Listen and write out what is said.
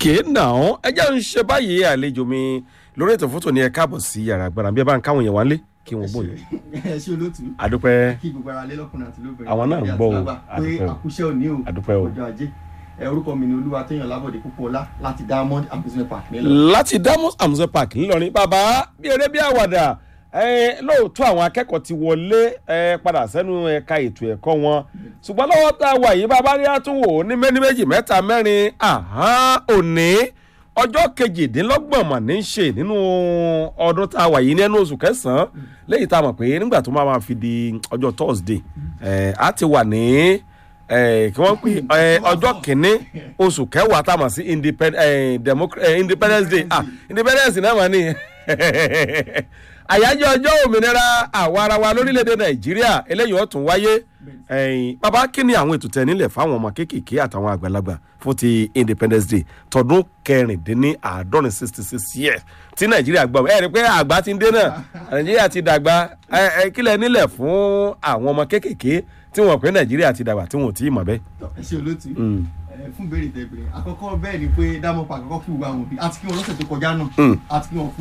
òkè náà ẹ jẹ́ ń ṣe báyìí àlejò mi lórí ètò fótó ni ẹ káàbọ̀ sí yàrá agbára bí ẹ bá ń káwọn yẹn wá lé kí wọ́n bóyá ẹ ṣe olóòtú adúpẹ́ kí gbogbo ara lé lọ́kùnrin àti lóbìnrin Àwọn náà ń gbọ́ o. pé Àdúpẹ́ o. àkúṣe òní o Àdúpẹ́ o. ọjọ́ ajé ẹ orúkọ mi ni olúwa tóyàn lábọ̀dé púpọ̀ ọlá láti diamond amusement park nílọ. láti damus amuse park ńlọrin bàbá bí eré bí àwàdà ẹ, lóòótọ́ àwọn akẹ́kọ̀ọ́ ti wọlé ẹ, padà sẹ́nu ẹ̀ka ètò ẹ̀kọ́ wọn ṣùgbọ́n lọ́wọ́ tá a wà yìí bàbá rí àtúnwò ní méní méjì mẹ́ta mẹ́rin àhán òní ọjọ́ kejìdínlọ́gbọ̀n mà ní í ṣe nínú ọdún tá a wà yìí nínú oṣù kẹsàn-án lẹ́yìn tá a mọ̀ pé nígbà tó máa ma fi di ọjọ́ thursday ẹ, á ti wà ní ẹ, kí wọ́n pè ẹ, ọjọ́ kìíní oṣù kẹwàá tá a mọ̀ sí independ- ẹ, democ- ẹ, independence day ah independence náà mà ní àyájọ́ ọjọ́ òmìnira àwa ara wa lórílẹ̀‐èdè nàìjíríà eléyìí ó tún wáyé ẹ̀yìn bàbá kí ni àwọn ètò tẹ̀ nílẹ̀ fáwọn ọmọ kéékèèké àtàwọn àgbàlagbà fún ti independence day tọdún kẹrìndínláàádọ́rin sixty six years tí nàìjíríà gbọ́ ẹ rí i pé àgbà ti ń dé náà nàìjíríà ti dàgbà ẹ ẹ kílẹ̀ nílẹ̀ fún àwọn ọmọ kéékèèké tí wọ́n pé nàìjíríà ti dàgbà tí wọ́n ò tí ì mọ̀ bẹ́ẹ̀. ẹ ṣe olóòtú ẹ, fún béèrè tẹ béèrè àkọ́kọ́ bẹ́ẹ̀ ni pé diamond park àkọ́kọ́ kí gbogbo àwọn òbí àti kí wọn lọ́sẹ̀ tó kọjá náà Mm. àti kí wọn